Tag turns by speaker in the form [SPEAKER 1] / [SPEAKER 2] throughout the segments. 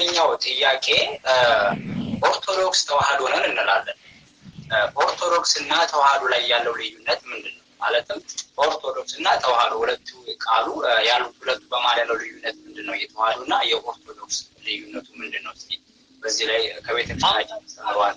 [SPEAKER 1] ሁለተኛው ጥያቄ ኦርቶዶክስ ተዋህዶ ነን እንላለን። ኦርቶዶክስ እና ተዋህዶ ላይ ያለው ልዩነት ምንድን ነው? ማለትም ኦርቶዶክስ እና ተዋህዶ ሁለቱ ቃሉ ያሉት ሁለቱ በማለት ያለው ልዩነት ምንድን ነው? የተዋህዶ እና የኦርቶዶክስ ልዩነቱ ምንድን ነው? እስኪ በዚህ ላይ ከቤተክርስቲያናችን ተምሯል።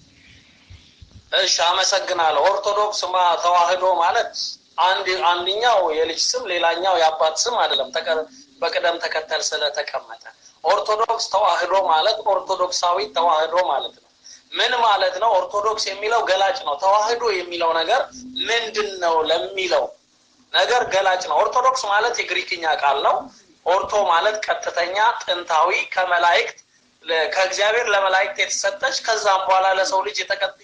[SPEAKER 2] እሺ፣ አመሰግናለሁ። ኦርቶዶክስ ማ ተዋህዶ ማለት አንድ አንደኛው የልጅ ስም ሌላኛው የአባት ስም አይደለም፣ በቅደም ተከተል ስለተቀመጠ። ኦርቶዶክስ ተዋህዶ ማለት ኦርቶዶክሳዊ ተዋህዶ ማለት ነው። ምን ማለት ነው? ኦርቶዶክስ የሚለው ገላጭ ነው። ተዋህዶ የሚለው ነገር ምንድን ነው ለሚለው ነገር ገላጭ ነው። ኦርቶዶክስ ማለት የግሪክኛ ቃል ነው። ኦርቶ ማለት ቀጥተኛ፣ ጥንታዊ፣ ከመላእክት ከእግዚአብሔር ለመላእክት የተሰጠች ከዛም በኋላ ለሰው ልጅ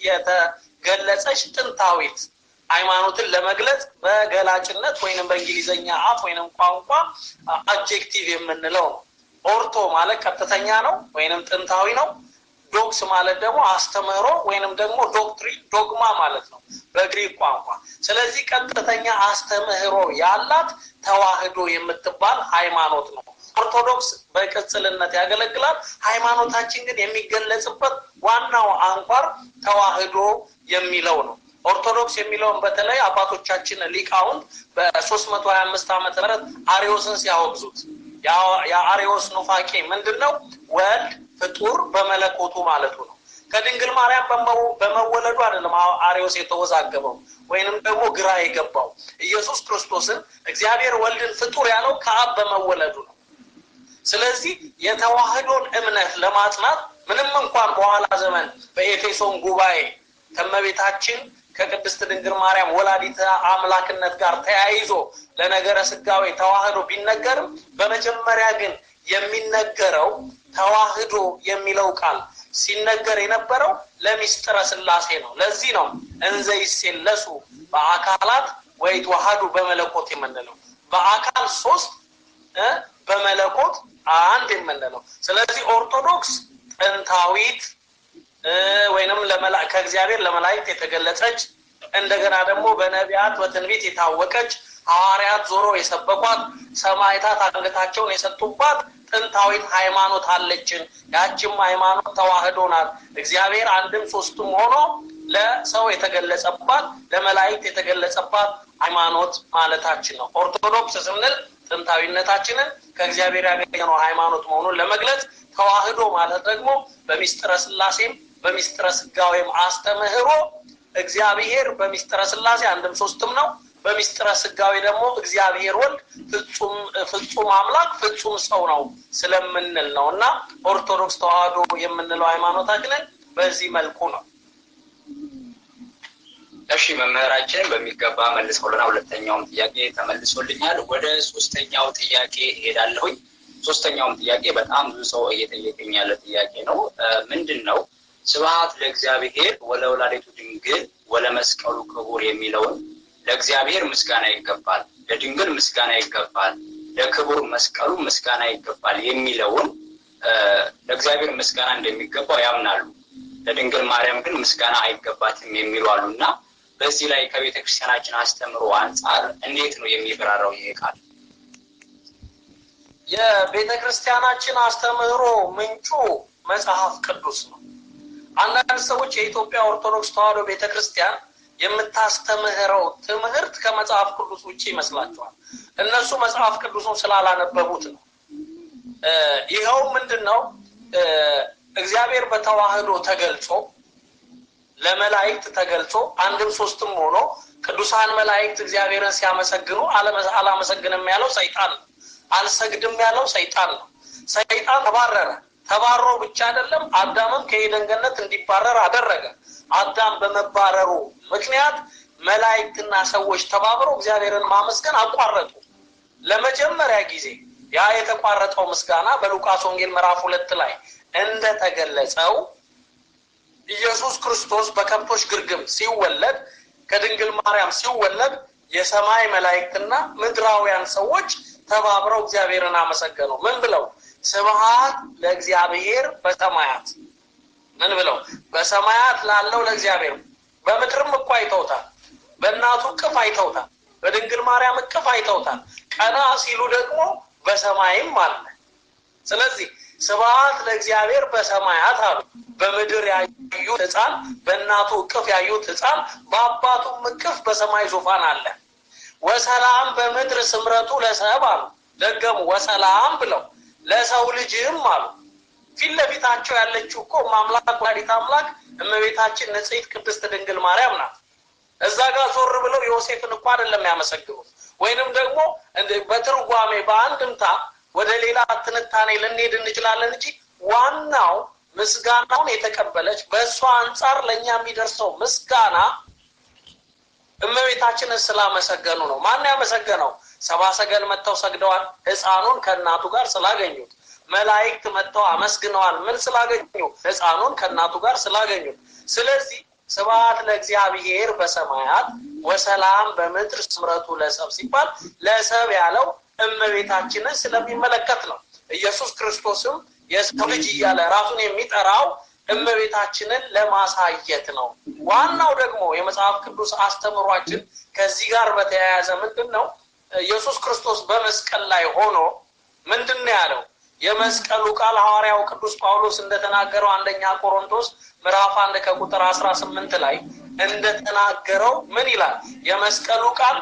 [SPEAKER 2] የተገለጸች ጥንታዊት ሃይማኖትን ለመግለጽ በገላጭነት ወይንም በእንግሊዘኛ አፍ ወይንም ቋንቋ አጀክቲቭ የምንለው ነው። ኦርቶ ማለት ቀጥተኛ ነው ወይንም ጥንታዊ ነው። ዶክስ ማለት ደግሞ አስተምህሮ ወይንም ደግሞ ዶክትሪን ዶግማ ማለት ነው በግሪክ ቋንቋ። ስለዚህ ቀጥተኛ አስተምህሮ ያላት ተዋህዶ የምትባል ሃይማኖት ነው። ኦርቶዶክስ በቅጽልነት ያገለግላል። ሃይማኖታችን ግን የሚገለጽበት ዋናው አንኳር ተዋህዶ የሚለው ነው። ኦርቶዶክስ የሚለውን በተለይ አባቶቻችን ሊቃውንት በሶስት መቶ ሀያ አምስት ዓመተ ምህረት አሪዮስን ሲያወግዙት የአሪዮስ ኑፋቄ ምንድን ነው? ወልድ ፍጡር በመለኮቱ ማለቱ ነው። ከድንግል ማርያም በመወለዱ አይደለም አሪዮስ የተወዛገበው ወይንም ደግሞ ግራ የገባው። ኢየሱስ ክርስቶስን እግዚአብሔር ወልድን ፍጡር ያለው ከአብ በመወለዱ ነው። ስለዚህ የተዋህዶን እምነት ለማጽናት ምንም እንኳን በኋላ ዘመን በኤፌሶን ጉባኤ ከመቤታችን ከቅድስት ድንግል ማርያም ወላዲተ አምላክነት ጋር ተያይዞ ለነገረ ስጋዌ ተዋህዶ ቢነገርም በመጀመሪያ ግን የሚነገረው ተዋህዶ የሚለው ቃል ሲነገር የነበረው ለሚስጥረ ስላሴ ነው። ለዚህ ነው እንዘ ይሴለሱ በአካላት ወይ ተዋህዱ በመለኮት የምንለው በአካል ሶስት በመለኮት አንድ የምንለው። ስለዚህ ኦርቶዶክስ ጥንታዊት ወይንም ከእግዚአብሔር ለመላእክት የተገለጸች እንደገና ደግሞ በነቢያት በትንቢት የታወቀች ሐዋርያት ዞሮ የሰበኳት ሰማዕታት አንገታቸውን የሰጡባት ጥንታዊት ሃይማኖት አለችን። ያችም ሃይማኖት ተዋህዶ ናት። እግዚአብሔር አንድም ሶስትም ሆኖ ለሰው የተገለጸባት ለመላእክት የተገለጸባት ሃይማኖት ማለታችን ነው። ኦርቶዶክስ ስንል ጥንታዊነታችንን ከእግዚአብሔር ያገኘነው ሃይማኖት መሆኑን ለመግለጽ፣ ተዋህዶ ማለት ደግሞ በሚስጥረ ስላሴም በሚስጥረ ስጋዌም አስተምህሮ እግዚአብሔር በሚስጥረ ስላሴ አንድም ሶስትም ነው። በሚስጥረ ስጋዌ ደግሞ እግዚአብሔር ወልድ ፍጹም አምላክ ፍጹም ሰው ነው ስለምንል ነው እና ኦርቶዶክስ ተዋህዶ የምንለው ሃይማኖታችንን በዚህ መልኩ ነው።
[SPEAKER 1] እሺ መምህራችን በሚገባ መልሰውልና ሁለተኛውም ጥያቄ ተመልሶልኛል። ወደ ሶስተኛው ጥያቄ እሄዳለሁኝ። ሶስተኛውም ጥያቄ በጣም ብዙ ሰው እየጠየቀኝ ያለ ጥያቄ ነው። ምንድን ነው ስብሐት ለእግዚአብሔር ወለወላዲቱ ድንግል ወለመስቀሉ ክቡር የሚለውን ለእግዚአብሔር ምስጋና ይገባል፣ ለድንግል ምስጋና ይገባል፣ ለክቡር መስቀሉ ምስጋና ይገባል የሚለውን ለእግዚአብሔር ምስጋና እንደሚገባው ያምናሉ። ለድንግል ማርያም ግን ምስጋና አይገባትም የሚሉ አሉ እና በዚህ ላይ ከቤተ ክርስቲያናችን አስተምሮ አንጻር እንዴት ነው የሚብራራው ይሄ ቃል?
[SPEAKER 2] የቤተ ክርስቲያናችን አስተምህሮ ምንጩ መጽሐፍ ቅዱስ ነው። አንዳንድ ሰዎች የኢትዮጵያ ኦርቶዶክስ ተዋሕዶ ቤተ ክርስቲያን የምታስተምህረው ትምህርት ከመጽሐፍ ቅዱስ ውጭ ይመስላቸዋል። እነሱ መጽሐፍ ቅዱሱን ስላላነበቡት ነው። ይኸው ምንድን ነው? እግዚአብሔር በተዋህዶ ተገልጾ ለመላእክት ተገልጾ አንድም ሶስትም ሆኖ ቅዱሳን መላእክት እግዚአብሔርን ሲያመሰግኑ አላመሰግንም ያለው ሰይጣን ነው። አልሰግድም ያለው ሰይጣን ነው። ሰይጣን ተባረረ። ተባሮ ብቻ አይደለም አዳምም ከኤደን ገነት እንዲባረር አደረገ። አዳም በመባረሩ ምክንያት መላእክትና ሰዎች ተባብረው እግዚአብሔርን ማመስገን አቋረጡ። ለመጀመሪያ ጊዜ ያ የተቋረጠው ምስጋና በሉቃስ ወንጌል ምዕራፍ ሁለት ላይ እንደተገለጸው ኢየሱስ ክርስቶስ በከብቶች ግርግም ሲወለድ ከድንግል ማርያም ሲወለድ የሰማይ መላእክትና ምድራውያን ሰዎች ተባብረው እግዚአብሔርን አመሰገኑ። ምን ብለው? ስብሐት ለእግዚአብሔር በሰማያት ምን ብለው? በሰማያት ላለው ለእግዚአብሔር። በምድርም እኮ አይተውታል። በእናቱ እቅፍ አይተውታል። በድንግል ማርያም እቅፍ አይተውታል። ቀና ሲሉ ደግሞ በሰማይም አለ። ስለዚህ ስብሐት ለእግዚአብሔር በሰማያት አሉ። በምድር ያዩት ሕፃን በእናቱ እቅፍ ያዩት ሕፃን በአባቱም እቅፍ በሰማይ ዙፋን አለ። ወሰላም በምድር ስምረቱ ለሰብ አሉ። ደገሙ ወሰላም ብለው ለሰው ልጅም አሉ። ፊት ለፊታቸው ያለችው እኮ አምላክ ወላዲተ አምላክ እመቤታችን ንጽሕት ቅድስት ድንግል ማርያም ናት። እዛ ጋር ዞር ብለው ዮሴፍን እኮ አይደለም ያመሰግኑት። ወይንም ደግሞ በትርጓሜ በአንድምታ ወደ ሌላ ትንታኔ ልንሄድ እንችላለን እንጂ ዋናው ምስጋናውን የተቀበለች በእሷ አንጻር ለእኛ የሚደርሰው ምስጋና እመቤታችንን ስላመሰገኑ ነው። ማን ያመሰገነው? ሰባ ሰገል መጥተው ሰግደዋል። ሕፃኑን ከእናቱ ጋር ስላገኙት። መላእክት መጥተው አመስግነዋል። ምን ስላገኙ? ሕፃኑን ከእናቱ ጋር ስላገኙት። ስለዚህ ስብሐት ለእግዚአብሔር በሰማያት ወሰላም በምድር ስምረቱ ለሰብ ሲባል ለሰብ ያለው እመቤታችንን ስለሚመለከት ነው። ኢየሱስ ክርስቶስም የሰው ልጅ እያለ ራሱን የሚጠራው እመቤታችንን ለማሳየት ነው። ዋናው ደግሞ የመጽሐፍ ቅዱስ አስተምሯችን ከዚህ ጋር በተያያዘ ምንድን ነው? ኢየሱስ ክርስቶስ በመስቀል ላይ ሆኖ ምንድን ነው ያለው? የመስቀሉ ቃል ሐዋርያው ቅዱስ ጳውሎስ እንደተናገረው አንደኛ ቆሮንቶስ ምዕራፍ አንድ ከቁጥር አስራ ስምንት ላይ እንደተናገረው ምን ይላል? የመስቀሉ ቃል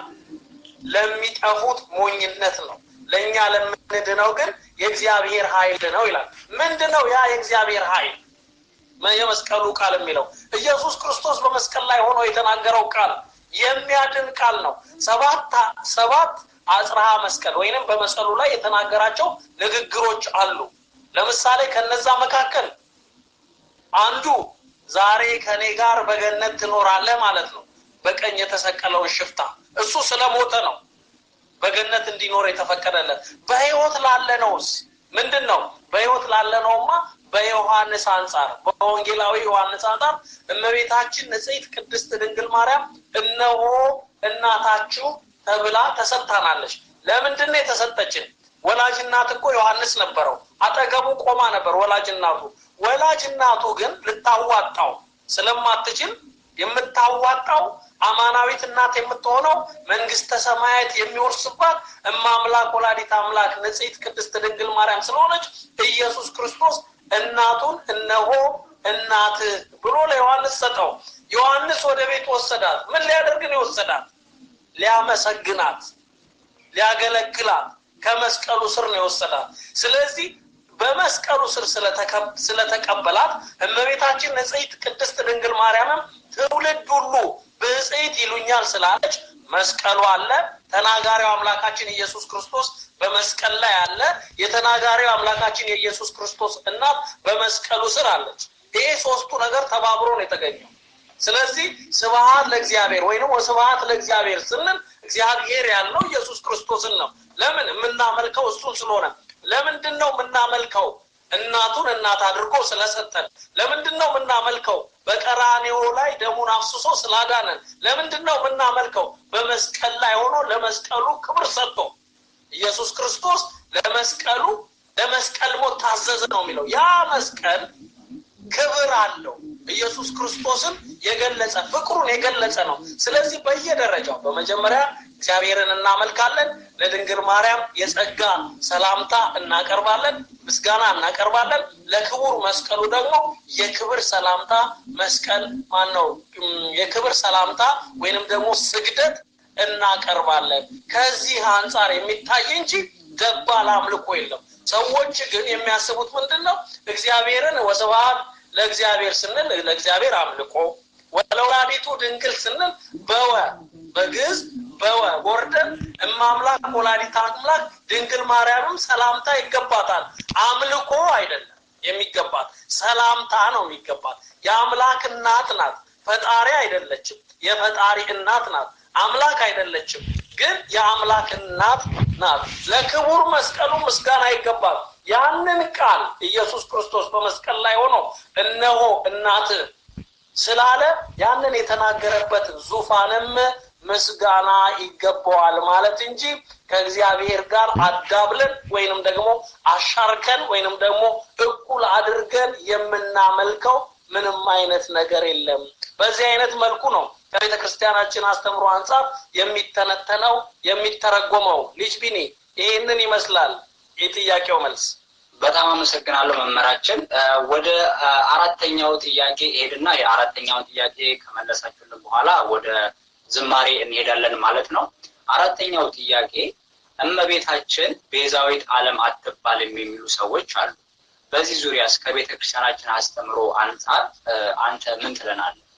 [SPEAKER 2] ለሚጠፉት ሞኝነት ነው፣ ለእኛ ለምንድነው ግን የእግዚአብሔር ኃይል ነው ይላል። ምንድን ነው ያ የእግዚአብሔር ኃይል? የመስቀሉ ቃል የሚለው ኢየሱስ ክርስቶስ በመስቀል ላይ ሆኖ የተናገረው ቃል የሚያድን ቃል ነው። ሰባት ሰባት አጽርሃ መስቀል ወይንም በመስቀሉ ላይ የተናገራቸው ንግግሮች አሉ። ለምሳሌ ከነዛ መካከል አንዱ ዛሬ ከኔ ጋር በገነት ትኖራለህ ማለት ነው። በቀኝ የተሰቀለውን ሽፍታ እሱ ስለሞተ ነው በገነት እንዲኖር የተፈቀደለት። በሕይወት ላለነውስ ምንድን ነው? በሕይወት ላለነውማ በዮሐንስ አንጻር በወንጌላዊ ዮሐንስ አንጻር እመቤታችን ንጽሕት ቅድስት ድንግል ማርያም እነሆ እናታችሁ ተብላ ተሰጥታናለች። ለምንድን ነው የተሰጠችን? ወላጅ እናት እኮ ዮሐንስ ነበረው፣ አጠገቡ ቆማ ነበር ወላጅ እናቱ። ወላጅ እናቱ ግን ልታዋጣው ስለማትችል የምታዋጣው አማናዊት እናት የምትሆነው መንግስተ ሰማያት የሚወርስባት እማምላክ ወላዲት አምላክ ንጽሕት ቅድስት ድንግል ማርያም ስለሆነች ኢየሱስ ክርስቶስ እናቱን እነሆ እናትህ ብሎ ለዮሐንስ ሰጠው። ዮሐንስ ወደ ቤት ወሰዳት። ምን ሊያደርግ ነው የወሰዳት? ሊያመሰግናት፣ ሊያገለግላት ከመስቀሉ ስር ነው የወሰዳት። ስለዚህ በመስቀሉ ስር ስለተቀበላት እመቤታችን ንጽሕት ቅድስት ድንግል ማርያምም ትውልድ ሁሉ ብፅዕት ይሉኛል ስላለች መስቀሉ አለ። ተናጋሪው አምላካችን ኢየሱስ ክርስቶስ በመስቀል ላይ አለ። የተናጋሪው አምላካችን የኢየሱስ ክርስቶስ እናት በመስቀሉ ስር አለች። ይሄ ሶስቱ ነገር ተባብሮ ነው የተገኘው። ስለዚህ ስብሐት ለእግዚአብሔር ወይንም ስብሐት ለእግዚአብሔር ስንል እግዚአብሔር ያልነው ኢየሱስ ክርስቶስን ነው። ለምን የምናመልከው እሱን ስለሆነ። ለምንድን ነው የምናመልከው? እናቱን እናት አድርጎ ስለሰጠን። ለምንድን ነው የምናመልከው? በቀራኔዎ ላይ ደሙን አፍስሶ ስላዳነን። ለምንድን ነው የምናመልከው? በመስቀል ላይ ሆኖ ለመስቀሉ ክብር ሰጥቶ ኢየሱስ ክርስቶስ ለመስቀሉ ለመስቀል ሞት ታዘዘ ነው የሚለው። ያ መስቀል ክብር አለው። ኢየሱስ ክርስቶስን የገለጸ ፍቅሩን የገለጸ ነው። ስለዚህ በየደረጃው በመጀመሪያ እግዚአብሔርን እናመልካለን። ለድንግል ማርያም የጸጋ ሰላምታ እናቀርባለን፣ ምስጋና እናቀርባለን። ለክቡር መስቀሉ ደግሞ የክብር ሰላምታ መስቀል ማን ነው? የክብር ሰላምታ ወይንም ደግሞ ስግደት እናቀርባለን። ከዚህ አንጻር የሚታይ እንጂ ደባል አምልኮ የለም። ሰዎች ግን የሚያስቡት ምንድን ነው? እግዚአብሔርን ወስብሐት ለእግዚአብሔር ስንል ለእግዚአብሔር አምልኮ ወለወላዲቱ ድንግል ስንል በወ በግዕዝ በወ ወርደን እማምላክ ወላዲት አምላክ ድንግል ማርያምም ሰላምታ ይገባታል። አምልኮ አይደለም የሚገባት ሰላምታ ነው የሚገባት። የአምላክ እናት ናት። ፈጣሪ አይደለችም። የፈጣሪ እናት ናት። አምላክ አይደለችም፣ ግን የአምላክ እናት ናት። ለክቡር መስቀሉ ምስጋና ይገባል። ያንን ቃል ኢየሱስ ክርስቶስ በመስቀል ላይ ሆኖ እነሆ እናትህ ስላለ ያንን የተናገረበት ዙፋንም ምስጋና ይገባዋል ማለት እንጂ ከእግዚአብሔር ጋር አዳብለን ወይንም ደግሞ አሻርከን ወይንም ደግሞ እኩል አድርገን የምናመልከው ምንም አይነት ነገር የለም። በዚህ አይነት መልኩ ነው ከቤተ ክርስቲያናችን አስተምሮ አንጻር የሚተነተነው የሚተረጎመው። ልጅ ቢኒ ይህንን ይመስላል የጥያቄው መልስ።
[SPEAKER 1] በጣም አመሰግናለሁ መምህራችን። ወደ አራተኛው ጥያቄ ሄድና የአራተኛውን ጥያቄ ከመለሳችሁልን በኋላ ወደ ዝማሬ እንሄዳለን ማለት ነው። አራተኛው ጥያቄ እመቤታችን ቤዛዊት ዓለም አትባልም የሚሉ ሰዎች አሉ። በዚህ ዙሪያ እስከ ቤተ ክርስቲያናችን አስተምሮ አንጻር አንተ ምን ትለናለህ?